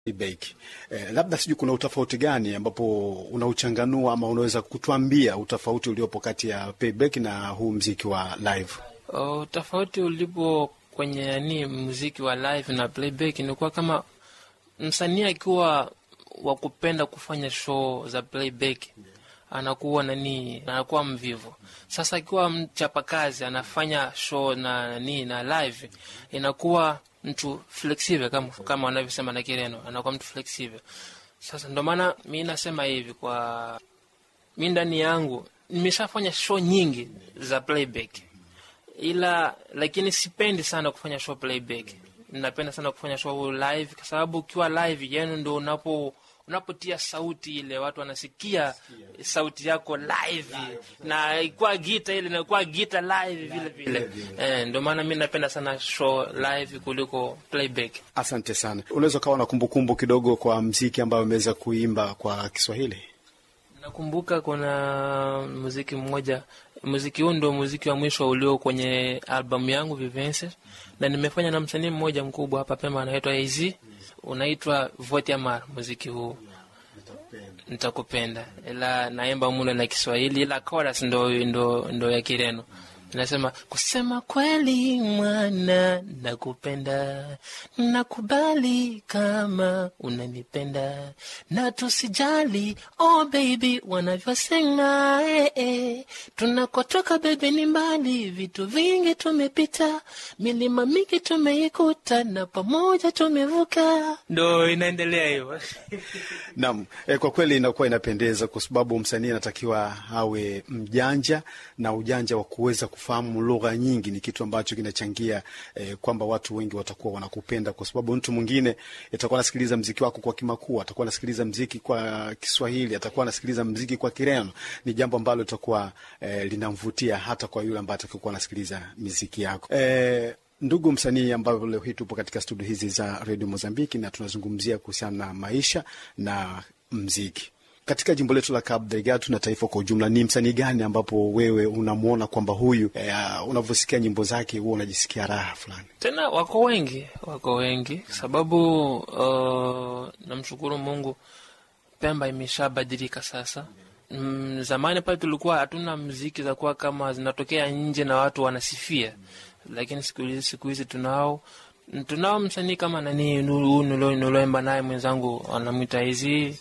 playback. Eh, labda sijui kuna utofauti gani ambapo unauchanganua ama unaweza kutuambia utofauti uliopo kati ya playback na huu mziki wa live? Uh, tofauti ulipo kwenye yani muziki wa live na playback ni kuwa kama msanii akiwa wa kupenda kufanya show za playback anakuwa nani, anakuwa mvivu. Sasa akiwa mchapakazi anafanya show na nani na live, inakuwa mtu flexible kama, kama wanavyosema na Kireno, anakuwa mtu flexible. Sasa ndo maana mi nasema hivi, kwa mi ndani yangu nimeshafanya show nyingi za playback ila lakini sipendi sana kufanya show playback. Napenda sana kufanya show live, kwa sababu ukiwa live yani ndo unapo unapotia sauti ile watu wanasikia sauti yako live, na ikuwa gita ile inakuwa gita live vile vile. Eh, ndio maana mi napenda sana show live kuliko playback. Asante sana. Unaweza ukawa na kumbukumbu kidogo kwa mziki ambayo umeweza kuimba kwa Kiswahili? Nakumbuka kuna muziki mmoja, muziki huu ndio muziki wa mwisho ulio kwenye albamu yangu Vivense, na nimefanya na msanii mmoja mkubwa hapa Pemba anaitwa AZ, unaitwa Vote Amar. Muziki huu nitakupenda, ila naimba muno na Kiswahili, ila chorus ndo, ndo, ndo ya Kireno nasema kusema kweli mwana, nakupenda, nakubali kama unanipenda, na tusijali oh baby wanavyosema eh, eh. Tunakotoka baby ni mbali, vitu vingi tumepita, milima mingi tumeikuta, na pamoja tumevuka. Ndo inaendelea hivyo. Naam, eh, kwa kweli inakuwa inapendeza kwa sababu msanii anatakiwa awe mjanja na ujanja wa kuweza kufahamu lugha nyingi ni kitu ambacho kinachangia eh, kwamba watu wengi watakuwa wanakupenda, kwa sababu mtu mwingine atakuwa anasikiliza mziki wako kwa Kimakua, atakuwa anasikiliza mziki kwa Kiswahili, atakuwa anasikiliza mziki kwa Kireno. Ni jambo ambalo litakuwa eh, linamvutia hata kwa yule ambaye atakuwa anasikiliza miziki yako eh, Ndugu msanii, ambayo leo hii tupo katika studio hizi za redio Mozambiki na tunazungumzia kuhusiana na maisha na mziki katika jimbo letu la Cabo Delgado na taifa kwa ujumla. Ni msanii gani ambapo wewe unamwona kwamba huyu eh, unavyosikia nyimbo zake huwa unajisikia raha fulani? Tena wako wengi, wako wengi sababu uh, namshukuru Mungu, Pemba imeshabadilika sasa. Mm, zamani pale tulikuwa hatuna mziki za kuwa kama zinatokea nje na watu wanasifia lakini siku hizi siku hizi tunao tunao msanii kama nani nuloemba naye mwenzangu anamwita hizi.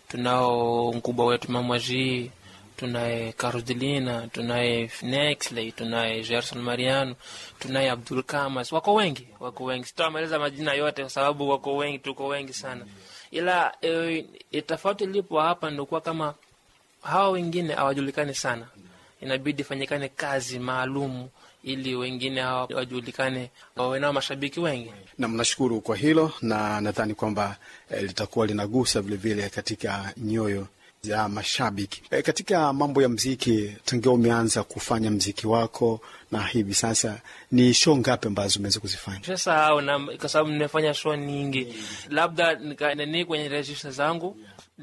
Tunao mkubwa wetu Mamwaji, tunaye Carodelina, tunaye Nexley, tunaye Gerson Mariano, tunaye Abdul Kamas. Wako wengi, wako wengi, sitawamaliza majina yote kwa sababu wako wengi, tuko wengi sana, ila e, tofauti ilipo hapa ndokuwa kama hawa wengine hawajulikani sana, inabidi fanyikane kazi maalumu ili wengine hawa wajulikane, wawe nao mashabiki wengi. Na mnashukuru kwa hilo, na nadhani kwamba eh, litakuwa linagusa vilevile vile katika nyoyo za mashabiki eh, katika mambo ya mziki. Tangia umeanza kufanya mziki wako na hivi sasa, ni show ngapi ambazo umeweza kuzifanya? Sasa kwa sababu nimefanya show nyingi, labda nani kwenye registra zangu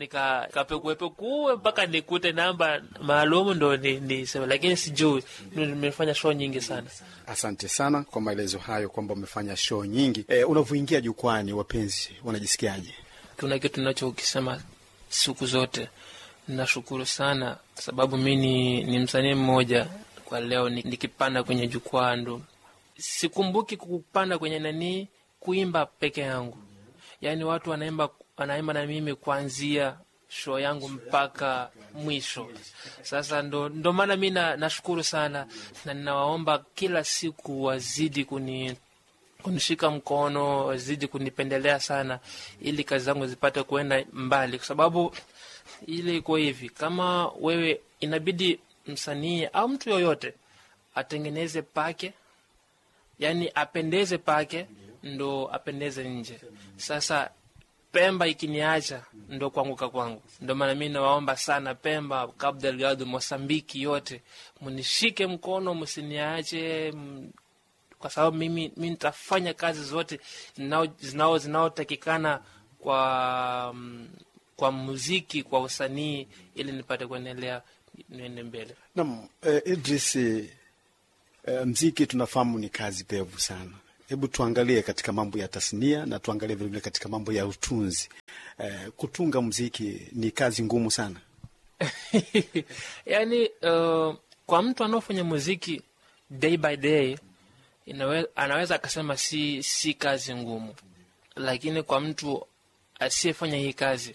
nikapekuepekue mpaka nikute namba maalum ndo niseme, lakini sijui. Nimefanya show nyingi sana. Asante sana kwa maelezo hayo kwamba umefanya show nyingi. E, unavyoingia jukwani, wapenzi wanajisikiaje? Kuna kitu tunachokisema siku zote, nashukuru sana sababu mi ni, ni msanii mmoja kwa leo nikipanda kwenye jukwaa, ndo sikumbuki kupanda kwenye nanii kuimba peke yangu, yaani watu wanaimba wanaimba na mimi kuanzia show yangu mpaka mwisho. Sasa ndo, ndo maana mi nashukuru sana na ninawaomba kila siku wazidi kuni kunishika mkono, wazidi kunipendelea sana, ili kazi zangu zipate kuenda mbali, kwa sababu ile iko hivi, kama wewe inabidi msanii au mtu yoyote atengeneze pake, yani apendeze pake, ndo apendeze nje. Sasa Pemba ikiniacha ndo kuanguka kwangu. Ndo maana mi nawaomba sana Pemba, Cabo Delgado, Mosambiki yote mnishike mkono, msiniache, kwa sababu mimi mi nitafanya kazi zote zinao zinaotakikana kwa kwa muziki, kwa usanii, ili nipate kuendelea niende mbele. Naam, eh, Idris, eh, mziki tunafahamu ni kazi pevu sana hebu tuangalie katika mambo ya tasnia na tuangalie vilevile katika mambo ya utunzi. Eh, kutunga mziki ni kazi ngumu sana. yani uh, kwa mtu anaofanya muziki day by day inawe, anaweza akasema si, si kazi ngumu, lakini kwa mtu asiyefanya hii kazi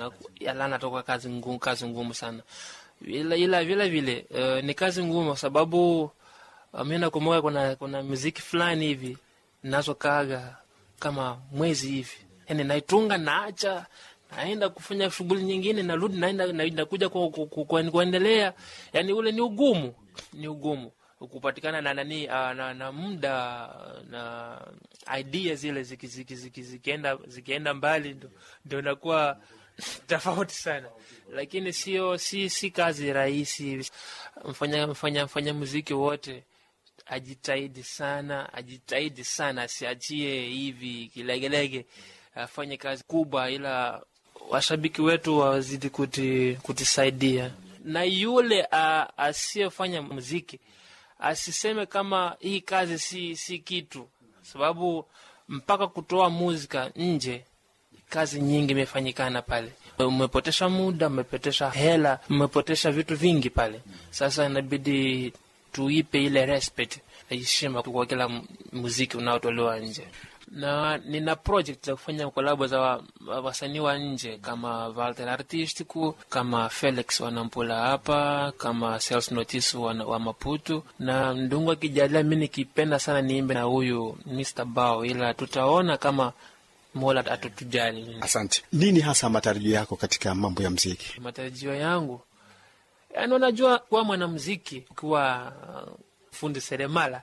natoka kazi ngumu, kazi ngumu sana ila, ila vile vile uh, ni kazi ngumu kwa sababu uh, mi nakumbuka kuna, kuna muziki fulani hivi nazokaga kama mwezi hivi, yani naitunga naacha naenda kufanya shughuli nyingine, narudi naenda nakuja kuendelea. Yani ule ni ugumu, ni ugumu kupatikana na nani uh, na, na muda na idea zile zikienda ziki, ziki, zikienda mbali ndo inakuwa tofauti sana, lakini sio si, si kazi rahisi. Mfanya, mfanya, mfanya muziki wote ajitahidi sana, ajitahidi sana, asiachie hivi kilegelege, afanye kazi kubwa, ila washabiki wetu wazidi kuti, kutisaidia na yule asiyefanya muziki asiseme kama hii kazi si, si kitu, sababu mpaka kutoa muzika nje kazi nyingi imefanyikana pale, umepotesha muda, umepotesha hela, umepotesha vitu vingi pale. Sasa inabidi tuipe ile respect, heshima kwa kila muziki unaotolewa nje na nina project za kufanya kolabo za wasanii wa nje kama Walter Artistico, kama Felix Wanampula hapa, kama Sales Notice wa, wa Maputo, na ndungu akijalia, mi nikipenda sana niimbe na huyu Mr Bao, ila tutaona kama Mola atatujali. Asante. Nini hasa matarajio yako katika mambo ya mziki? Matarajio yangu yani, unajua kuwa mwanamziki ukiwa uh, fundi seremala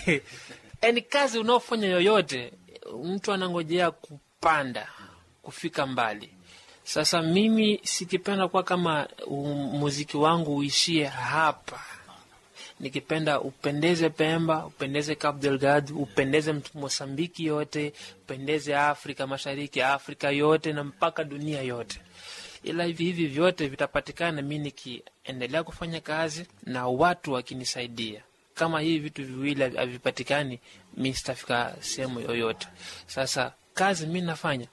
yani kazi unaofanya yoyote mtu anangojea kupanda kufika mbali. Sasa mimi sikipenda kuwa kama muziki wangu uishie hapa, nikipenda upendeze Pemba, upendeze Cabo Delgado, upendeze mtu Mosambiki yote, upendeze Afrika Mashariki, Afrika yote na mpaka dunia yote. Ila hivi hivi vyote vitapatikana mi nikiendelea kufanya kazi na watu wakinisaidia kama hivi vitu viwili havipatikani, mi sitafika sehemu yoyote. Sasa kazi mi nafanya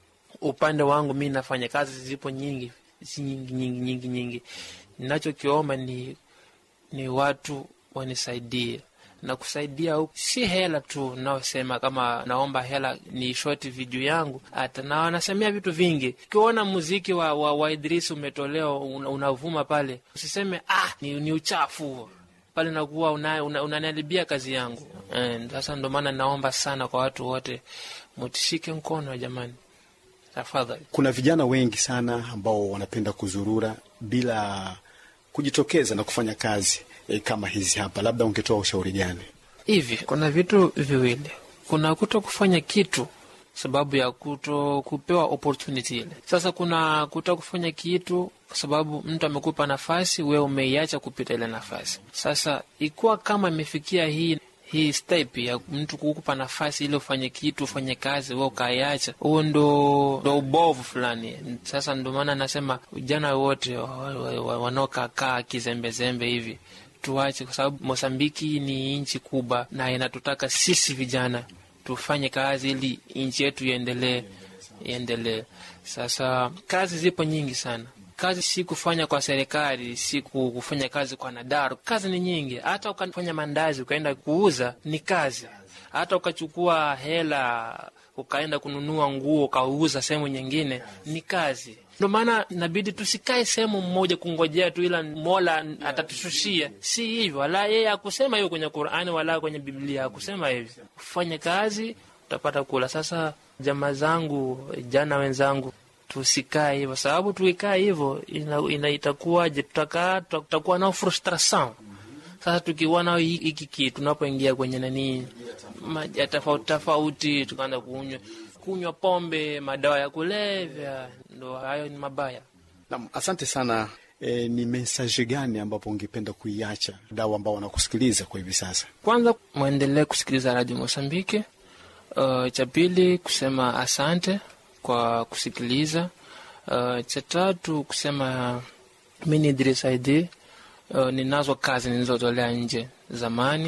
upande wangu, mi nafanya kazi, zipo nyingi, si nyingi nyingi nyingi nyingi. Ninachokiomba ni ni watu wanisaidie na kusaidia huku, si hela tu naosema kama naomba hela ni shoti video yangu, hata na wanasemea vitu vingi. Ukiona muziki wa, wa, wa Idris umetolewa unavuma pale, usiseme ah, ni, ni uchafu pale nakuwa unaniharibia una, una kazi yangu. Sasa ndo maana naomba sana kwa watu wote mutishike mkono jamani, tafadhali. Kuna vijana wengi sana ambao wanapenda kuzurura bila kujitokeza na kufanya kazi e, kama hizi hapa, labda ungetoa ushauri gani? Hivi kuna vitu viwili, kuna kuto kufanya kitu sababu ya kuto kupewa opportunity ile. Sasa kuna kuto kufanya kitu kwa sababu mtu amekupa nafasi, wewe umeiacha kupita ile nafasi. Sasa ikuwa kama imefikia hii hii step ya mtu kukupa nafasi ili ufanye kitu ufanye kazi, wewe ukaiacha, huo ndo ndo ubovu fulani. Sasa ndo maana nasema vijana wote wanaokakaa kizembezembe hivi tuache, kwa sababu Mosambiki ni nchi kubwa na inatutaka sisi vijana tufanye kazi ili nchi yetu iendelee iendelee. Sasa kazi zipo nyingi sana. Kazi si kufanya kwa serikali, si kufanya kazi kwa nadaru. Kazi ni nyingi. Hata ukafanya mandazi ukaenda kuuza ni kazi. Hata ukachukua hela ukaenda kununua nguo ukauza sehemu nyingine ni kazi. Ndio maana inabidi tusikae sehemu mmoja kungojea tu, ila Mola atatushushia. Si hivyo, wala yeye akusema hiyo kwenye Qur'ani wala kwenye Biblia akusema hivi. Ufanye kazi utapata kula. Sasa jamaa zangu, jana wenzangu, tusikae hivyo, sababu tukikaa hivyo ina, ina itakuwaje? Tutakaa tutakuwa nao frustration. Sasa tukiwa nao hiki kitu, tunapoingia kwenye nani maji tofauti tofauti, tukaanza kunywa kunywa pombe, madawa ya kulevya, ndo hayo ni mabaya. Naam, asante sana. E, ni mesaje gani ambapo ungependa kuiacha dau ambao wanakusikiliza kwa hivi sasa? Kwanza mwendelee kusikiliza Radio Mosambiki. Uh, cha pili kusema asante kwa kusikiliza. Uh, cha tatu kusema mi ni Idris Aidi. Uh, ninazo kazi nilizotolea nje zamani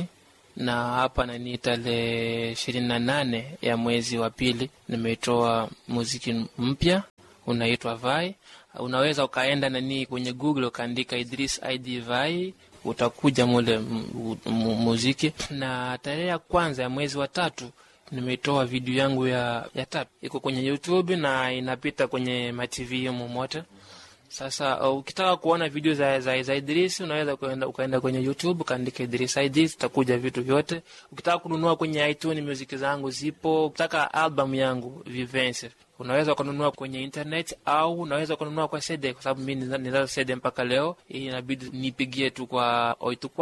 na hapa nani tarehe ishirini na nane ya mwezi wa pili nimeitoa muziki mpya unaitwa Vai. Unaweza ukaenda nani kwenye Google ukaandika Idris ID Vai, utakuja mule mu- mu- muziki. Na tarehe ya kwanza ya mwezi wa tatu nimeitoa video yangu ya, ya tap iko kwenye YouTube na inapita kwenye matv humo mote. Sasa uh, ukitaka kuona video za, za, za Idris unaweza ukaenda, ukaenda kwenye YouTube ukaandika Idris Idris, itakuja vitu vyote. Ukitaka kununua kwenye iTunes music zangu zipo. Ukitaka album yangu Vivence unaweza ukanunua kwenye internet au unaweza ukanunua kwa CD, kwa sababu mimi ninazo CD mpaka leo. Hii inabidi nipigie tu kwa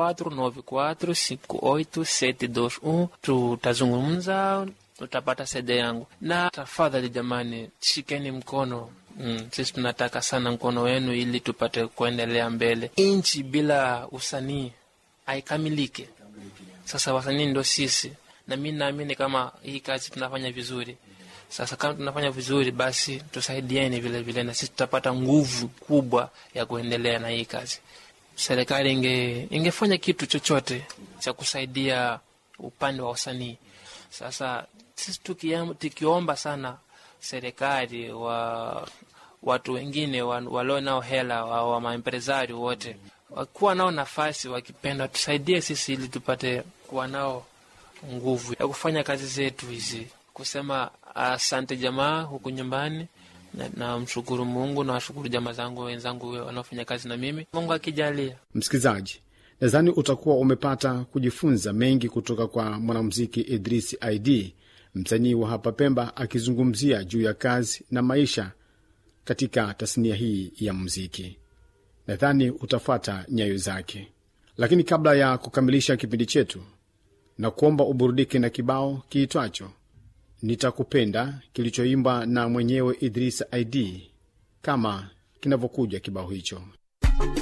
84945871 tutazungumza utapata CD yangu. Na tafadhali jamani, shikeni mkono Mm, sisi tunataka sana mkono wenu ili tupate kuendelea mbele. Nchi bila usanii haikamilike. Sasa wasanii ndo sisi, na mi naamini kama hii kazi tunafanya vizuri. Sasa kama tunafanya vizuri, basi tusaidieni vile vile, na sisi tutapata nguvu kubwa ya kuendelea na hii kazi. Serikali inge ingefanya kitu chochote cha kusaidia upande wa wasanii. Sasa sisi tukiam- tukiomba sana serikali wa watu wengine wa- walio nao hela wa, wa maempresari wote wakuwa nao nafasi, wakipenda tusaidie sisi ili tupate kuwa nao nguvu ya kufanya kazi zetu hizi, kusema asante jamaa huku nyumbani na, na mshukuru Mungu na washukuru jamaa zangu wenzangu wanaofanya kazi na mimi, Mungu akijalia. Msikilizaji, nadhani utakuwa umepata kujifunza mengi kutoka kwa mwanamuziki Idris ID, msanii wa hapa Pemba, akizungumzia juu ya kazi na maisha katika tasnia hii ya muziki. Nadhani utafuata nyayo zake, lakini kabla ya kukamilisha kipindi chetu, na kuomba uburudike na kibao kiitwacho Nitakupenda kilichoimba na mwenyewe Idris ID, kama kinavyokuja kibao hicho.